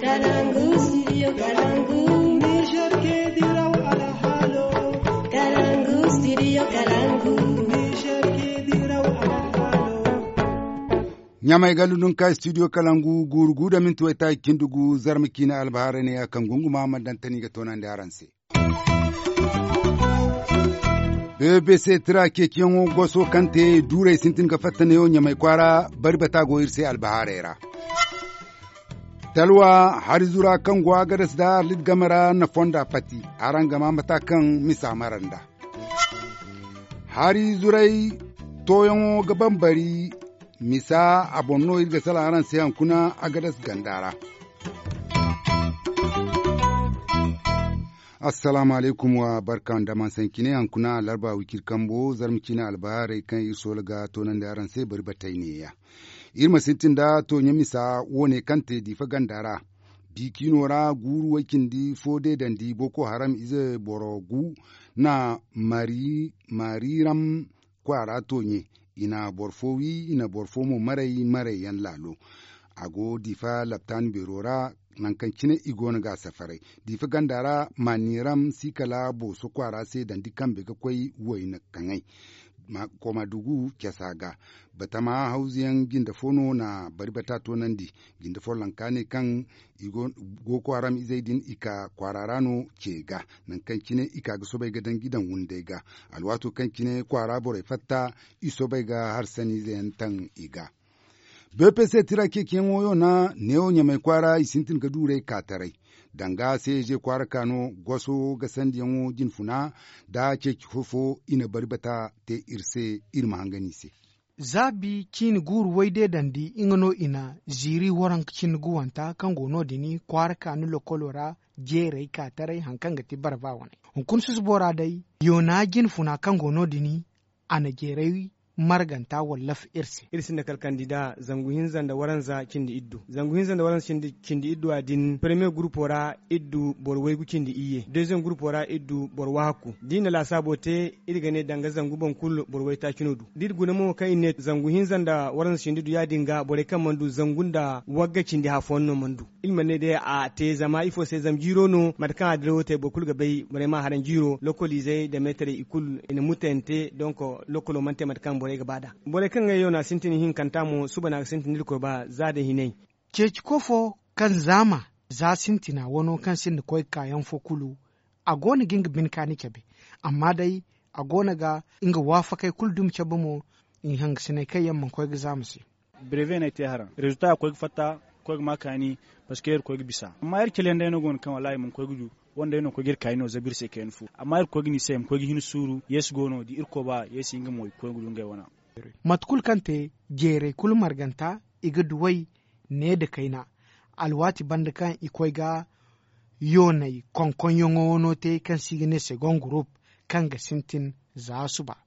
Kalangu, studio Kalangu. Niger ke diraw ala halo. Kalangu, studio Kalangu. Niger ke diraw ala halo. nyamai galudun ka studio kalangu gurgu da min tuwaita kindugu zarmiki na albahara ne a kan gunguma madantani ga tonan da yaranse. BBC tira ke kiyan goso kante dure sintin ga fatta ne yonya mai kwara barbata goyir sai albahara era. Talwa har zura kan gwa gadas da lid gamara na fonda pati aran gama mata kan misa maranda. Hari zurai toyon gaban bari misa a bonno irga sala aran sayan kuna agadas gandara assalamu alaikum wa barkan da man sankine an kuna larba wikir kambo zarmiki na albahare kan iso laga tonan da aran sai bari batai ne ya irma sintin da to nya misa wone kante di fa gandara bikinora guru wakin di fode dan di boko haram ize borogu na mari mariram kwara tonye ina borfowi ina borfomo marai marai yan lalo ago difa laptan berora nan kan kine igo na ga safarai difa gandara maniram sikala bo so kwara sai dan dikan be kwai woi na kangai ma koma dugu kesaga batama hausiyan ginda fono na bari bata to nan di ginda fo lankane kan igo go kwaram izaidin ika kwararano ke ga nan kan kine ika ga sobai ga dan gidan wunde ga alwato kan kine kwara bore fatta iso bai ga har sani zayan tan iga bpc tira ke ken woyo na neo nya mai kwara isintin ga dure katarai danga sai je kwara kano gwaso ga sandiyan wo funa da ke hofo ina bari bata te irse irma hangani se zabi kini guru waide dandi ingano ina ziri waran kini guwanta kan gono dini kwara kanu lokolora jerai katarai hankan gati barba wane hunkun sus bora dai yona gin funa kan gono dini ana jerai marganta wallaf irsi irsin da kalkandida zanguhin zanda waranza kindi iddu zanguhin zanda waranza kindi, kindi iddu adin premier groupe ora iddu bor waygu kindi iye deuxième groupe ora iddu bor wahaku dina la sabote irgane danga zangu bon kul bor wayta kinodu dir guna mo kai ne zanguhin zanda waranza kindi iddu ya dinga bore kan mandu zangunda wagga kindi ha fonno mandu ilma ne de a te zama ifo se zam jiro no matkan adro te bokul ga bay vraiment haran jiro localiser de mettre ikul ina mutente donc lokolo mante matkan bore ga bada bore kan ga yona sintini hin kanta mo subana sintini ko ba za da hinai ceci kofo kan zama za sintina wano kan sin da koi kayan fokulu a gona ginga bin kani kebe amma dai a gona ga inga wafa kai kuldum kebe mo in hang sinai kai yamman koi ga zamu si breve na te haran resultat koi fata koi makani parce que koi bisa amma yar kelen da no gon kan wallahi mun koi gudu wanda yana kogir kaino zabir se ken fu amma ir kogini sem kogi hin suru yes gono di irko ba yes inga moy ko gudu ngai wana matkul kante jere kul marganta iga duwai ne da kaina alwati banda kan ikoi ga yonai konkon yongo wono te kan sigine segon group kan ga sintin za su ba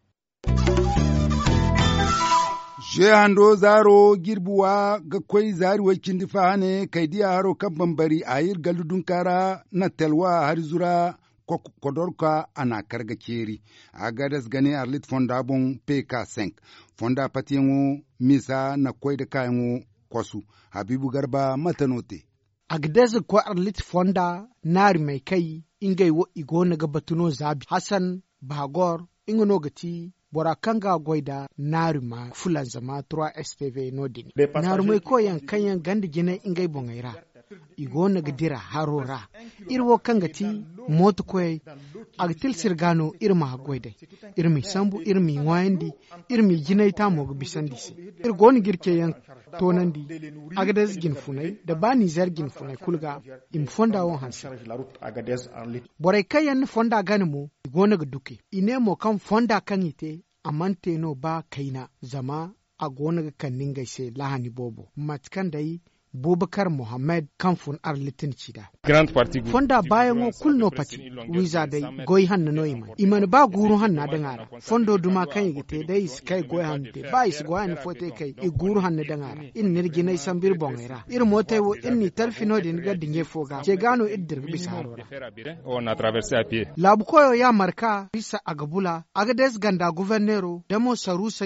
Je hando zaro girbuwa ga kwai zari wakin difa hane kai diya haro kan bambari a yir galudun kara na telwa har zura kodorka ana karga keri a gadas gane arlit fonda bon pk5 fonda patiyanwo misa na kwai da kayan kwasu habibu garba matanote agdez ko arlit fonda nari mai kai ingai wo igo na ga batuno zabi hassan bagor ingano gati bora kanga goida narima fulan zama 3 spv nodini narumai koyan kanyan gandi gina ingai bongaira igo na dira harora irwo kanga ti moto koy agtil sirgano irma goida irmi sambu irmi ngwandi irmi jinai ta mo bisandi si irgo ni girke yan tonandi agades gin funai da bani zar gin funai kulga im fonda won hansa borai kayan fonda gani mo igo na duke ine mo kan fonda kan ite amante no ba kaina zama a gonar kannin gaishe lahani bobo matkan dai Bubakar Mohammed kamfun arlitin cida. Grand Party Fonda bayan o kulno pati wiza dai goy hanna no iman. Iman ba guru hanna da ngara. Fondo duma kan yigite dai kai goy hanna te ba is goy hanna fote kai i guru hanna da ngara. In nirgi nay sambir bongera. Ir motai wo in ni talfino din ga dinge foga. Ce gano iddir bisa harora. On a traversé à pied. Labu koyo ya marka bisa agabula agades ganda guvernero demo sarusai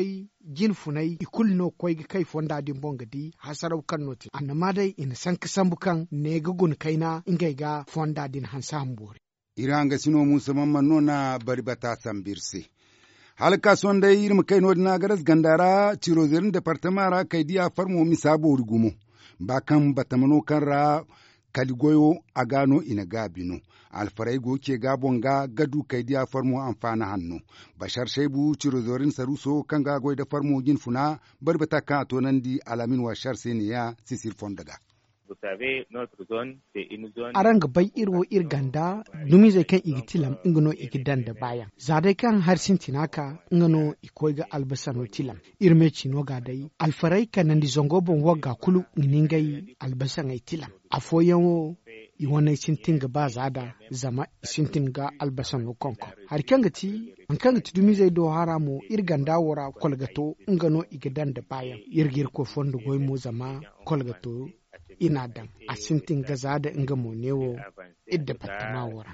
jin funai ikul no koy ga kai fonda din bonga di hasarau kan noti annama dai ina san kasan bukan ne ga gun kaina ingai ga fonda din hansa hambore iranga sino musa mamman nona bari bata sambirse halka son dai irma kai no na garas gandara ciro zirin departamara kai dia farmo misabo rugumo ba kan batamano kan ra kaligoyo a gano ina gabino alfarai go ke gabon ga gadu kai dia farmo amfana hannu bashar shaibu ciro zorin saruso kan ga da farmo gin funa barbata ka to nan di alamin wa shar seniya sisir fondaga aran bai irwo irganda dumi zai kan igitilam ingano igidan da bayan zadai kan harsin tinaka ingano ikoi ga albasano tilam irme chino ga dai alfarai kanan di zongo bon waga kulu ningai albasan ai tilam afoyan wo i wani sintin ga ba zada zama sintin ga albasan no konko har kan ga ti an kan ga ti dumi zai do haramo irganda wora kolgato ingano igidan da bayan irgir ko fondo goy mo zama kolgato ina dan a sintin gaza da inga monewo idda battama wura.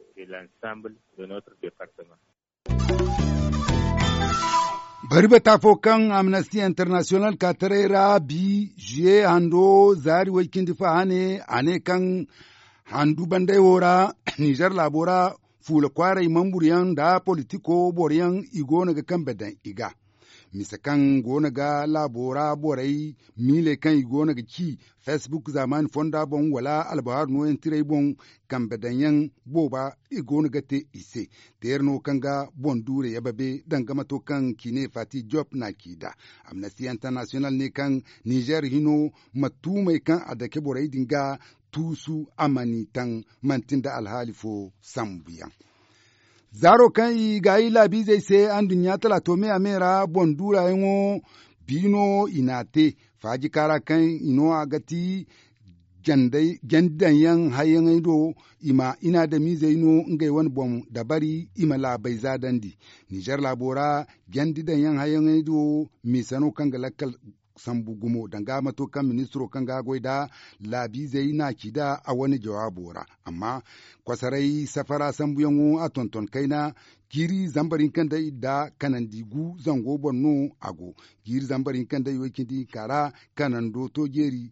bari ba tafo kan amnesty international ka tarera bi juye hando zari wakin difa hane ane kan handu bandai wora nijar labora fula kwarai mamburiyan da politiko boriyan igo naga kan bedan iga misa kan gona ga labora borai mile kan gona ga ki facebook zaman fonda bon wala albahar no en tire bon kan bedanyan boba igona ga te ise terno kan ga bon dure ya babe dangama to kan kine fati job na kida amnesty international ne kan niger hino matumai kan adake borai dinga tusu amani tan mantinda alhalifo sambiyan zaro kan i ga i labi zai se an dunya tala to me amera bondura yango bino inate faji kara kan ino agati jandan yan hayan do ima ina da mi zai no ngai wani bom da bari ima labai zadandi nijar labora jandidan yan hayan do mi sano kan galakal sambu gumo danga mato kan ministro kan gagoi da labi zai na kida a wani jawabora amma kwasarai safara sambu yango a tonton kaina giri zambarin kan da da kanan digu zango bonno ago giri zambarin kan da yokin di kara kanan do to geri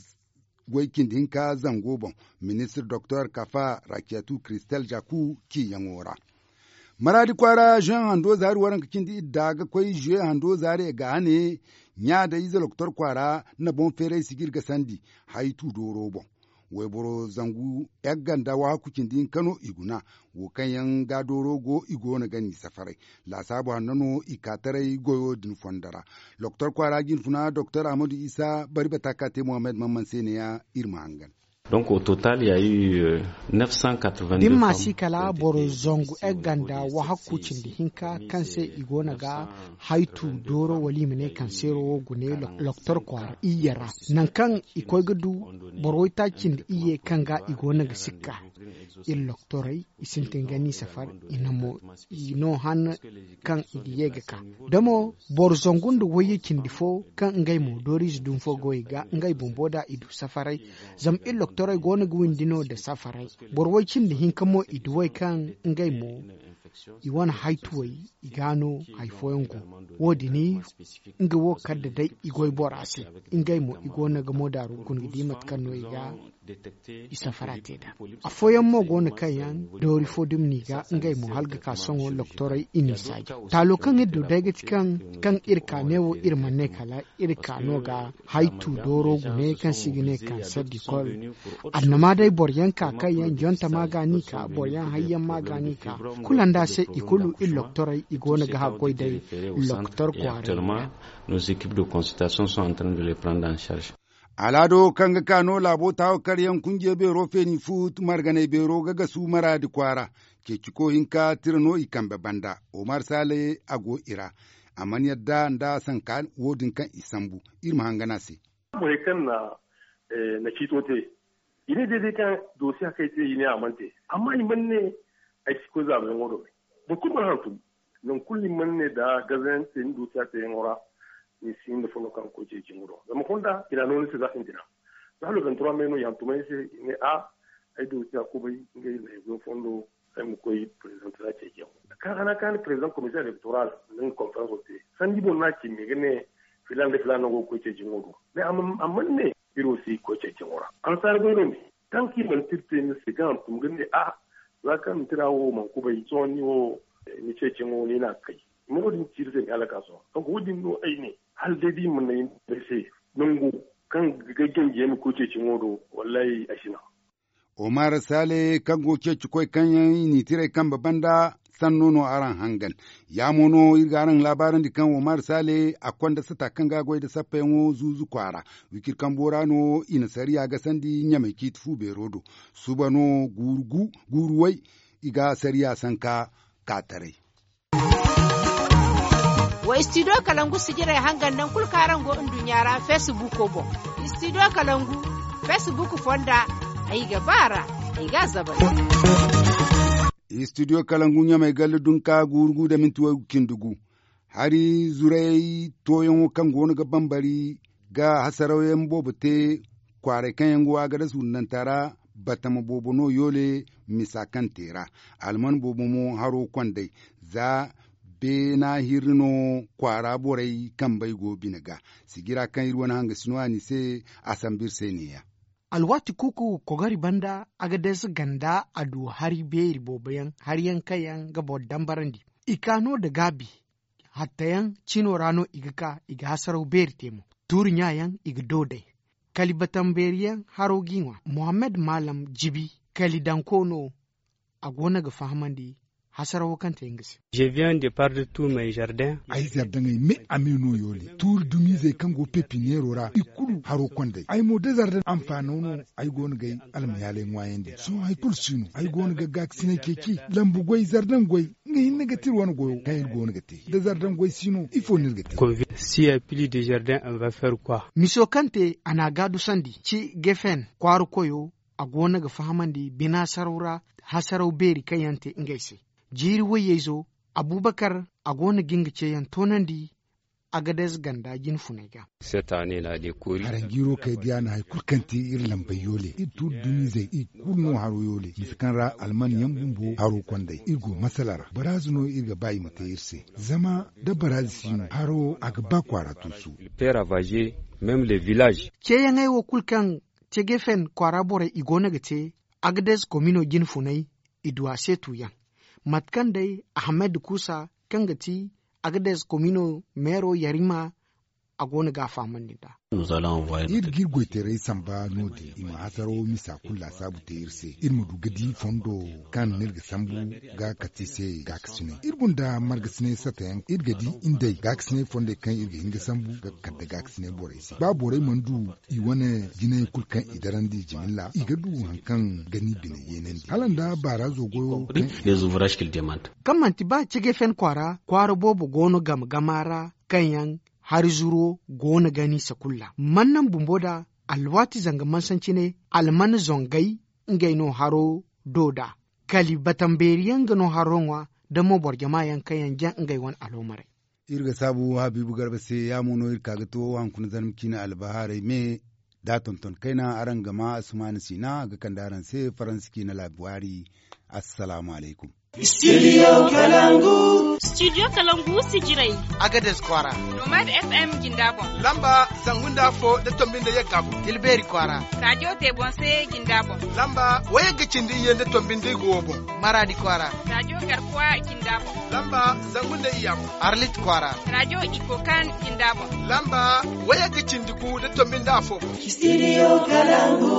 goikin dinka zango bon ministre dr kafa rakiatu christel jaku ki yangora maradi kwara jean hando zari waran kakin di daga kwai je hando zari ga hane nya da iza loktor kwara na bon fere sigir ga sandi haitu doro bon wai boro zangu yagganda wa kukin din kano iguna wo kan yan ga doro go igo na gani safarai la sabo hannano ikatarai goyo din fondara loktor kwara gin funa doktor amadu isa bari bataka te muhammad mamman sene ya irma hangan Donc au total, il y a eu euh, 982 din femmes masi kala qui ont boro été zongu expulsées eganda de wa ce hakkucin da hinka pays. kan sai C'est igona ga 982 haitu doro wali mene kan sero wo gune lo- loktor kwar iyara nan kan ikoi gudu boro takin da iye kan ga igona ga sikka il loktorai isintin gani safar inamo ino han kan idiye ga ka damo bor zongun da waye kindifo kan ngai mo doris dun fo goyi ga ngai bomboda idu safarai zam il loktorai gona gwin dino da safarai bor wai kin da hinkamo iduwai kan ngai mo iwan haituwai igano haifoyango wodi ni nga wo kadda dai igoi borase ingai mo igona ga modaru kun gidi matkan no iga isa farateda afoyan mo gona kayan dori fodum niga ngai mo halga ka songo loktorai ini saji talo kan eddo daga cikan kan irka newo irma ne kala irka no ga haitu doro gune kan sigine kan sadi kol annama dai boryan ka kayan jonta magani ka boryan hayyan magani ka kulanda se ikulu il loktorai igona ga hakoi dai loktor Et kware actuellement, nos équipes de consultation sont en train de les prendre en charge. alado kanga kano labo tawo karyan kunje bero feni fut margane bero gaga su mara di kwara ke ciko hinka tirno ikambe banda omar sale ago ira aman yadda nda san kan wodin kan isambu irma hangana se mure kan na eh, na kito te ine daidai kan dosi haka ite ine amante amma iman ne ai ko za mu ngoro bo kuma hantu non kulli man ne da gazen te dosi haka yin ora ni sin da fono kan ko je jinguro da mu kunda ina non se za fin dina da lo 23 meno yan tumai se ne a ai dosi ko bai ngai ne go fondo ay mu koy president la ce jam kan ana kan president commission electoral nan conference ote san dibo na ki mi gane filan da filan go ko ce jingodo me amma ne biro si ko ce jingora an sar go ne tan ki man tirte ni sigan tum gane a za kan tirawo man ku bai tsoni wo ni ce jingo ni na kai mu din tirte ni alaka so donc wudin no ai ne hal dai di mun ne sai nungu kan gaggen jemi ko ce jingodo wallahi ashina Omar Sale kan goke cikoi kan ni tire kan babanda san nono aran hangan ya mono irgaran labaran di kan Omar Sale a kwanda sata kan gagoi da safa yanwo zuzu kwara wikir kan borano ina sariya ga sandi nyamai kitfu berodo subano gurgu guruwai iga sariya sanka katare. wa studio kalangu sigirai hangan nan kulkaran go indun yara facebook ko bo studio kalangu facebook fonda ai gabara ai ga zabar studio kalangunya mai galli dunka gurgu da mintuwa kindugu hari zurai toyon kan gonu ga bambari ga hasarauyen bobote kware kan yanguwa ga da sunan tara batama bobono yole misakan tera alman bobomo haro kwandai za be na hirno kwara borai kan bai gobi naga sigira kan irwan hanga sinuwa ni se asambir seniya alwati kuku kogari banda agades ganda adu hari beri bobayan har yankayan gabo dambarandi ikano da gabi hattayan cino rano igaka iga hasarau beri temo turinyayan iga dodai kalibatan beriyan haro ginwa muhammad malam jibi kalidankono a gona ga fahamandi hasarawo kanta ingisi. Je viens de perdre tous mes jardins. Ai jardin ai me amino yole. Tur dumi zai kan go pepiniero ra ikulu haro kwande. Ai mo de jardin amfano no ai gon gai alma yale ngwayende. So ai kul sinu ai gon ga gak sine keki lambu goi jardin goi ngai ne tir wan goyo kai gon ga te. De jardin goi sino il faut ne ga te. Si y a plus de jardin on va faire quoi? Miso kante ana gadu sandi ci gefen kwaru koyo a gona ga fahamandi bina saraura hasarau beri kayante ngaise. jiri waye zo abubakar a gona ginga ce yan tonandi a gadas ganda gin funega. Cette année là des cours. Harangiro kai dia na haikul kanti ir lambai yole. I tu dumi zai i kulno haro yole. Miskan ra alman yan bumbo haro kwandai. Irgo masalara. Barazuno irga bayi mata irse. Zama da barazi sino haro aga ba kwara tusu. Père Avagé même les villages. Ce yan aiwo kulkan ce gefen kwara bore igona ga ce agades komino gin funai idwa setu yan. matkan dai ahmed kusa kangati agades komino mero yarima a gona gafa da. ir girgoy tere samba nodi ima hasaro misa kulla sabu te irse ir mudu gadi fondo kan nirga sambu ga katise ga kasine ir bunda marga sine satayan ir gadi indai ga kasine fonde kan irga hinga sambu ga kadda ga kasine bore si ba bore mandu i wane gine kulkan idarandi jimilla igadu hankan gani bine yenen halanda bara zogo les ouvrages qu'il demande kamanti ba cige fen kwara kwara bobo gono gam gamara kanyan har zuro gona gani sakulla mannan bumboda alwati zanga mansanci ne alman zongai ngaino haro doda kali batamberiyan gano haronwa da mobor jama'a kayan jan ngai wan alomare irga sabu habibu garba se ya mono irka ga to wan kun zan kina albahare me da tonton kaina aran gama asmani sina ga kandaran se faranski na labuwari assalamu alaikum Studio Kalangu. Studio Kalangu Sijirai. Agades Kwara. Nomad FM Gindabon. Lamba Sangunda Fo da Tombin da Yagabu. Tilberi Kwara. Radio Tebonse Gindabon. Lamba Waya Gicindi Yen da Tombin da Gobon. Maradi Kwara. Radio Garkuwa Gindabon. Lamba Sangunda Iyam. Arlit Kwara. Radio Ikokan Gindabon. Lamba Waya Gicindi Ku da Tombin da Afo. Studio Kalangu.